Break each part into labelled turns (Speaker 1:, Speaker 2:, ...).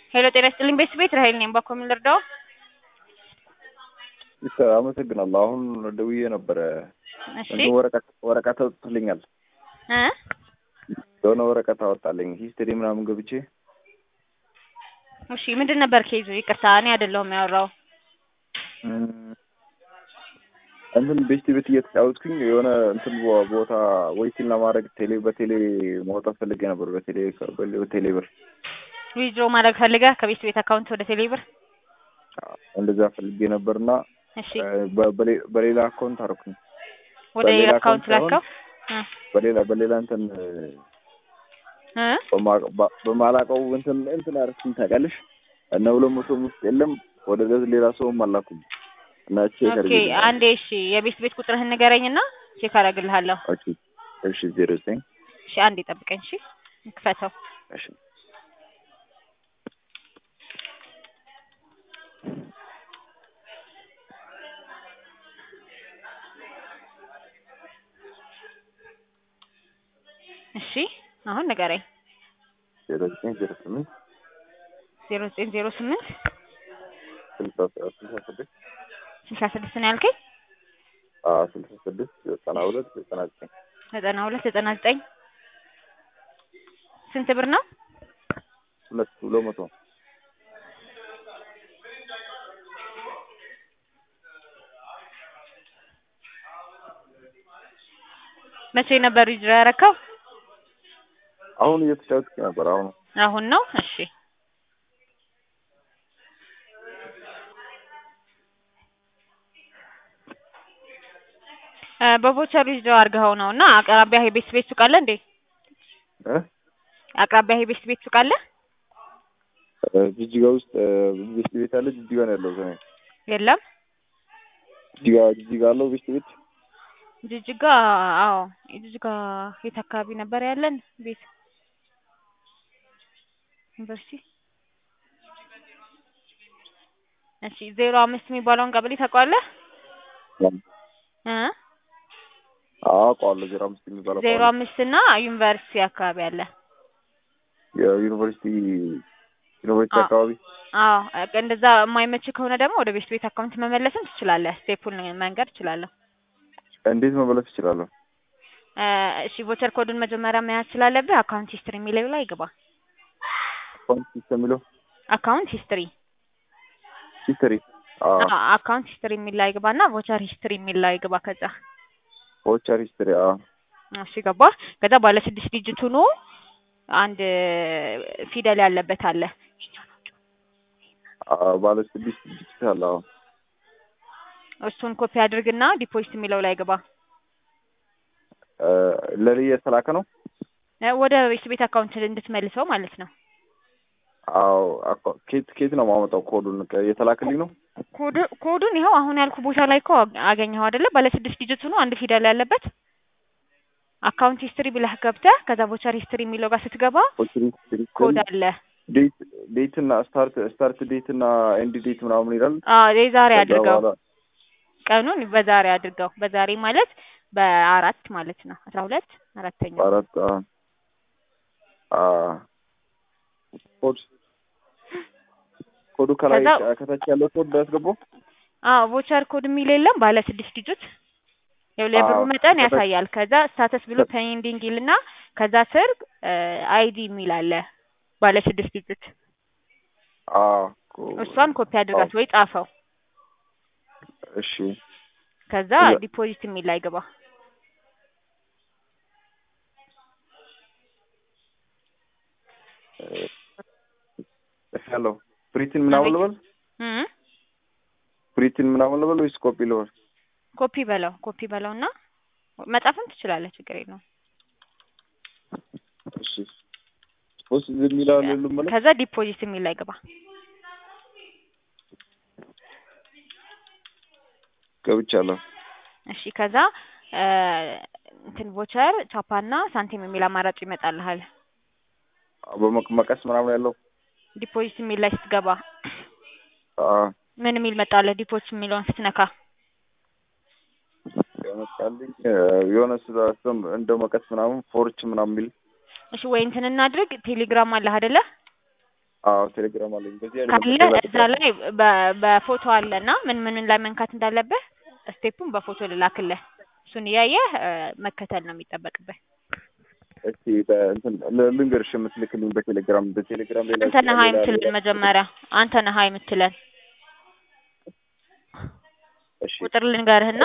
Speaker 1: ሄሎ ጤና ይስጥልኝ ቤት ቤት ራሄል ነኝ። ባኮ ምን ልርዳው?
Speaker 2: ይሰ አመሰግናለሁ። አሁን ደውዬ ነበረ።
Speaker 1: እሺ
Speaker 2: እንትን ወረቀት ወረቀት አውጥቶልኛል።
Speaker 1: እ
Speaker 2: የሆነ ወረቀት አወጣልኝ ሂስትሪ ምናምን ገብቼ
Speaker 1: እሺ ምንድን ነበር ኬዙ? ይቅርታ እኔ አይደለሁም ያወራው።
Speaker 2: እም፣ እንትን ቤት ቤት እየተጫወትኩኝ የሆነ እንትን ቦ- ቦታ ወይቲን ለማድረግ ቴሌ በቴሌ ማውጣት ፈልጌ ነበር። በቴሌ በቴሌ ብር
Speaker 1: ዊዝድሮ ማድረግ ፈልገህ ከቤት ቤት አካውንት ወደ ቴሌብር?
Speaker 2: እንደዛ ፈልጌ ነበርና
Speaker 1: እሺ
Speaker 2: በ- በሌ- በሌላ አካውንት አደረኩኝ።
Speaker 1: ወደ
Speaker 2: በሌላ
Speaker 1: ሌላ አካውንት
Speaker 2: አካውንት
Speaker 1: ላከው? እ
Speaker 2: በሌላ በሌላ እንትን
Speaker 1: እ
Speaker 2: በማ- በ- በማላውቀው እንትን እንትን አደረኩኝ ታውቂያለሽ። እና ሁለት መቶም ውስጥ የለም ወደ ሌላ ሰውም አላኩም እና ቼክ
Speaker 1: ኦኬ
Speaker 2: አድርጌ
Speaker 1: አንዴ እሺ የቤት ቤት ቁጥርህን ንገረኝና ቼክ አደርግልሃለሁ።
Speaker 2: ኦኬ እሺ ዜሮ ዘጠኝ
Speaker 1: እሺ አንዴ ጠብቀኝ። እሺ ክፈተው።
Speaker 2: እሺ
Speaker 1: እሺ አሁን ንገረኝ።
Speaker 2: ዜሮ ዘጠኝ ዜሮ ስምንት
Speaker 1: ዜሮ ዘጠኝ ዜሮ ስምንት
Speaker 2: ስልሳ ስልሳ ስድስት
Speaker 1: ስልሳ ስድስት ነው ያልከኝ?
Speaker 2: አዎ ስልሳ ስድስት ዘጠና ሁለት ዘጠና ዘጠኝ
Speaker 1: ዘጠና ሁለት ዘጠና ዘጠኝ ስንት ብር ነው?
Speaker 2: ሁለት ሁለት መቶ
Speaker 1: መቼ ነበር ዊዝድሮ ያደረከው?
Speaker 2: አሁን እየተጫወትኩ ነበር። አሁን
Speaker 1: አሁን ነው። እሺ እ በቮቸር ዊዝድሮ አድርገኸው ነው እና አቅራቢያ የቤት ቤት ሱቅ አለ እንዴ?
Speaker 2: እ
Speaker 1: አቅራቢያ የቤት ቤት ሱቅ አለ?
Speaker 2: እ ጅጅጋ ውስጥ እ ቤት ቤት አለ። ጅጅጋ ነው ያለው እኔ
Speaker 1: የለም።
Speaker 2: ጅጅጋ ጅጅጋ አለው ቤት ቤት
Speaker 1: ጅጅጋ አዎ፣ ጅጅጋ የት አካባቢ ነበር ያለን ቤት? ዩኒቨርሲቲ። እሺ ዜሮ አምስት የሚባለውን ቀበሌ ታውቀዋለህ? እ
Speaker 2: አውቀዋለሁ። ዜሮ አምስት የሚባለው
Speaker 1: ዜሮ
Speaker 2: አውቀዋለሁ።
Speaker 1: አምስት እና ዩኒቨርሲቲ አካባቢ አለ።
Speaker 2: የዩኒቨርሲቲ ዩኒቨርሲቲ
Speaker 1: አዎ።
Speaker 2: አካባቢ
Speaker 1: አዎ እንደዛ የማይመች ከሆነ ደግሞ ወደ ቤት ቤት አካውንት መመለስም ትችላለህ። ስቴፑን መንገድ ትችላለህ።
Speaker 2: እንዴት መመለስ እችላለሁ?
Speaker 1: እ እሺ ቮቸር ኮዱን መጀመሪያ መያዝ ስላለብህ አካውንት ሂስትሪ የሚለው ላይ ግባ።
Speaker 2: አካውንት ሲስተም የሚለው
Speaker 1: አካውንት ሂስትሪ
Speaker 2: ሂስትሪ አዎ
Speaker 1: አካውንት ሂስትሪ የሚል ላይ ግባ እና ቮቸር ሂስትሪ የሚል ላይ ግባ። ከዛ
Speaker 2: ቮቸር ሂስትሪ አዎ
Speaker 1: እሺ ገባ። ከዛ ባለ ስድስት ዲጂት ሆኖ አንድ ፊደል ያለበት አለ።
Speaker 2: አዎ ባለ ስድስት ዲጂታል አዎ
Speaker 1: እሱን ኮፒ አድርግና ዲፖዚት የሚለው ላይ ግባ።
Speaker 2: እ ለኔ የተላከ ነው።
Speaker 1: እ ወደ ቤት ቤት አካውንት እንድትመልሰው ማለት ነው።
Speaker 2: አዎ አካ- ኬት ኬት ነው የማመጣው? ኮዱን ከ- የተላከልኝ ነው።
Speaker 1: ኮድ ኮዱን ይኸው አሁን ያልኩ ቦታ ላይ እኮ አገኘኸው አይደለ? ባለ ስድስት ዲጂት ሆኖ አንድ ፊደል ያለበት አካውንት ሂስትሪ ብለህ ገብተህ ከዛ ቮቸር ሂስትሪ የሚለው ጋር ስትገባ
Speaker 2: ቮቸር ሂስትሪ
Speaker 1: ኮድ አለ።
Speaker 2: ዴት ዴት እና ስታርት ስታርት ዴት እና ኤንድ ዴት ምናምን ይላል።
Speaker 1: አዎ የዛሬ
Speaker 2: ከዛ
Speaker 1: አድርገው
Speaker 2: በኋላ
Speaker 1: ቀኑን በዛሬ አድርገው። በዛሬ ማለት በአራት ማለት ነው። አስራ ሁለት አራተኛው
Speaker 2: አራት አ አ ኮድ ኮዱ ከላይ
Speaker 1: ከዛ-
Speaker 2: ከታች ያለው ኮድ ያስገባው።
Speaker 1: አዎ ቮቸር ኮድ የሚል የለም ባለ ስድስት ዲጂት ያው የብሩ
Speaker 2: አዎ፣
Speaker 1: መጠን
Speaker 2: ከታች-
Speaker 1: ያሳያል። ከዛ ስታተስ ብሎ ፔንዲንግ ይልና ከዛ ስር አይዲ የሚል አለ ባለ ስድስት ዲጂት
Speaker 2: አ
Speaker 1: እሷን ኮፒ አድርጋት ወይ ጻፈው።
Speaker 2: እሺ
Speaker 1: ከዛ
Speaker 2: እዛ-
Speaker 1: ዲፖዚት የሚል ላይ ግባ።
Speaker 2: እሺ ያለው ፕሪንትን ምናምን ልበል
Speaker 1: እም
Speaker 2: ፕሪንትን ምናምን ልበል ወይስ ኮፒ ልበል?
Speaker 1: ኮፒ በለው ኮፒ በለውና መጻፍም ትችላለህ፣ ችግር የለውም።
Speaker 2: እሺ ፖስት ዝም ይላል ሁሉም ማለት
Speaker 1: ከዛ ዲፖዚት የሚል ላይ ግባ።
Speaker 2: ገብቻለሁ።
Speaker 1: እሺ ከዛ እ እንትን ቮቸር ቻፓና ሳንቲም የሚል አማራጭ ይመጣልሃል።
Speaker 2: በመቀስ ምናምን ያለው
Speaker 1: ዲፖዚት የሚል ላይ ስትገባ
Speaker 2: አ
Speaker 1: ምን የሚል መጣልህ? ዲፖዚት የሚለውን ስትነካ
Speaker 2: ያመጣልኝ እ የሆነ ስራ ስም እንደ መቀስ ምናምን ፎርች ምናምን የሚል
Speaker 1: እሺ ወይ እንትን እናድርግ። ቴሌግራም አለህ አይደለ?
Speaker 2: አዎ ቴሌግራም አለኝ። በዚህ አይነት
Speaker 1: ካለ
Speaker 2: መጠቀም
Speaker 1: እዛ ላይ በ- በፎቶ አለና ምን ምን ላይ መንካት እንዳለብህ ስቴፑን በፎቶ ልላክልህ። እሱን እያየህ እ፣ መከተል ነው የሚጠበቅብህ።
Speaker 2: እስቲ በእንትን ል- ልንገርሽ የምትልክልኝ በቴሌግራም በቴሌግራም ሌላ
Speaker 1: አንተ ነህ ሀይ
Speaker 2: ሌላ-
Speaker 1: የምትለን መጀመሪያ አንተ ነህ ሀይ የምትለን
Speaker 2: እሺ
Speaker 1: ቁጥር ልንገርህና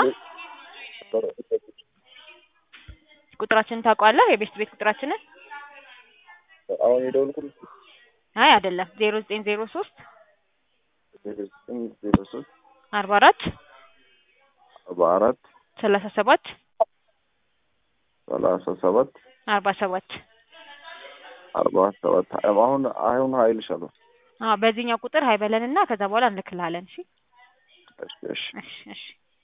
Speaker 1: ቁጥራችንን ታውቀዋለህ? የቤት ቤት ቁጥራችንን?
Speaker 2: አሁን የደወልኩት
Speaker 1: አይ አይደለም፣ ዜሮ ዘጠኝ ዜሮ ሶስት
Speaker 2: ዜሮ ዘጠኝ ዜሮ ሶስት
Speaker 1: አርባ አራት
Speaker 2: አርባ አራት
Speaker 1: ሰላሳ ሰባት
Speaker 2: ሰላሳ ሰባት
Speaker 1: አርባ ሰባት
Speaker 2: አርባ ሰባት አሁን አሁን ሀይልሻለሁ።
Speaker 1: አዎ በዚህኛው ቁጥር ሀይ በለንና ከዛ በኋላ እንልክልሃለን። እሺ
Speaker 2: እሺ እሺ
Speaker 1: እሺ እሺ